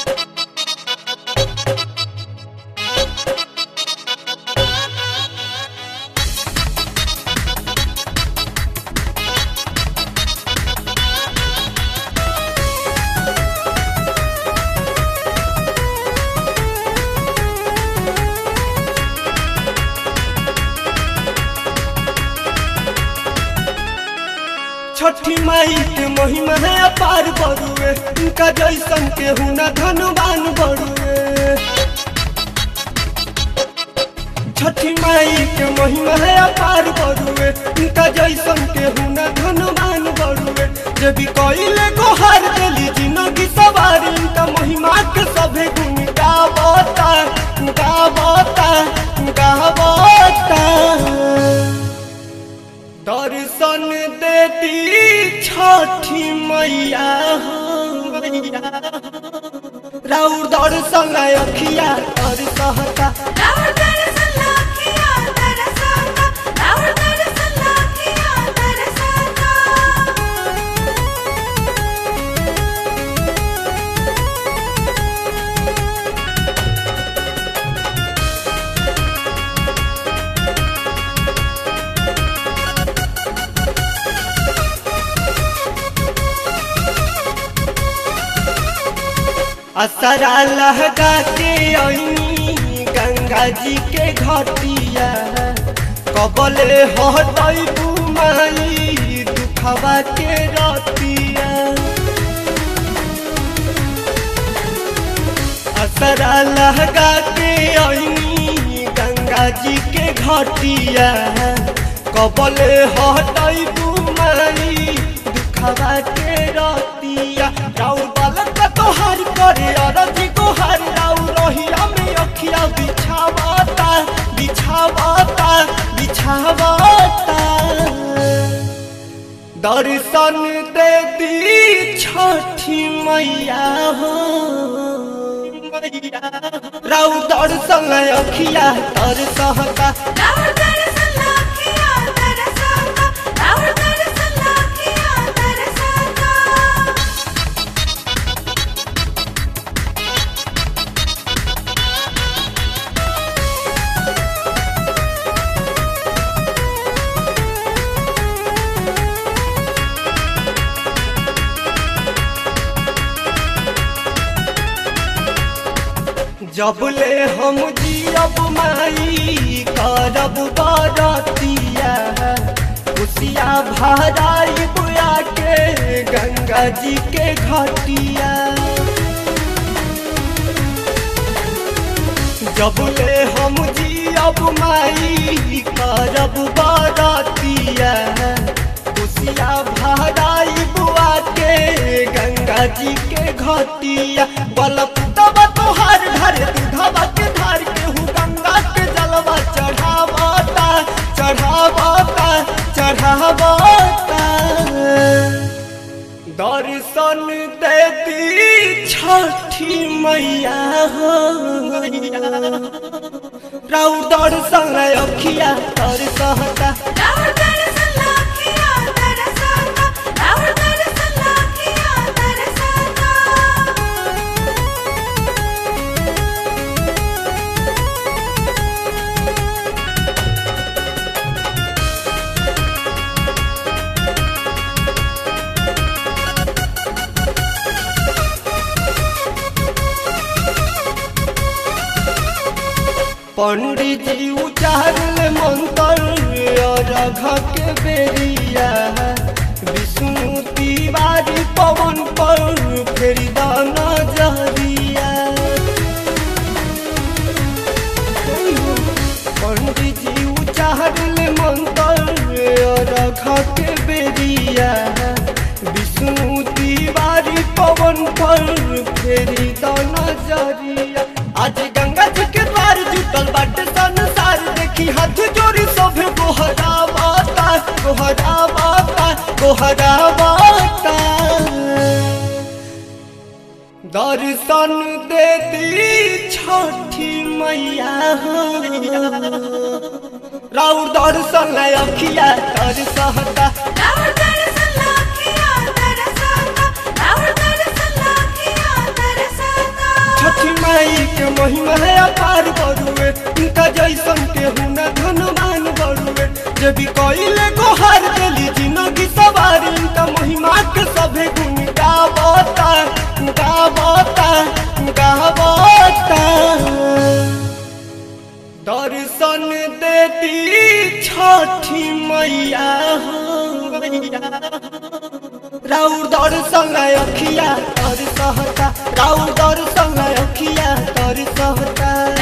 छठी माई के महिमा है अपार बरुए इनका जैसन के हुना धनवान बरुए छठी माई के महिमा है अपार बरुए इनका जैसन के हुना धनवान बरुए जे भी कइले गोहार देली जिंदगी सवारी इनका महिमा के सभे गुण गावता गावता गावता दर्शन देती छठी मैया हो राउर दर्शन अखिया दर्शहता रावण दरअसल लाखिया दरसाता रावण दरअसल लाखिया दरसाता असरा लहगा के अइनी गंगा जी के घटिया कबले हटई बुमाई दुखवा के रतिया असरा लहगा के अइनी गंगा जी के घटिया कबले हटई बुमाई दुखवा के रतिया राउर बालक का तोहार करे अरजी गोहार राउर रहिया में अखिया बिछावता बिछावता बिछावता दर्शन दे दी छठी मैया हो राउ दर्शन अखिया दर्शहता रावण दरअसल लाखिया दरसाता रावण दरअसल लाखिया दरसाता जब ले हम जियब माई करब बरतिया खुशिया भराई बुआ के गंगा जी के घटिया जब ले हम जियब माई करब बरतिया खुशिया भराई बुआ के गंगा जी के घटिया बलप तब तोहार घर दूधवा के धार के हूँ गंगा के जलवा चढ़ावता चढ़ावता चढ़ावता दर्शन देती छठी मैया हो राउ दर्शन अखिया दर्शहता रावण दरअसल लाखिया दरसाता रावण दरअसल लाखिया दरसाता पंडित जी उचारल मंत्र अरघ के बेरिया विष्णु तिवारी पवन पर फेरी दाना जहरिया पंडित जी उचारल मंत्र अरघ के बेरिया विष्णु तिवारी पवन पर फेरी दाना जहरिया आज गंगा जी के द्वार जुटल बाटे संसार देखी हाथ जोड़ी सभे गोहरावता गोहरावता गोहरावता दर्शन देती छठी मैया हो राउर दर्शन अखिया दर्शहता रावण दरअसल लाखिया दरसाता रावण दरअसल लाखिया दरसाता माई के महिमा है अपार बरुए उनका जैसन के हुना धनवान बरुए जब कइले गोहार देली जिंदगी सवारी उनका महिमा के सभे गुण गावता गावता गावता दर्शन देती छठी मैया हो राउर दर्शन अखिया तर सहता राउर दर्शन अखिया तर सहता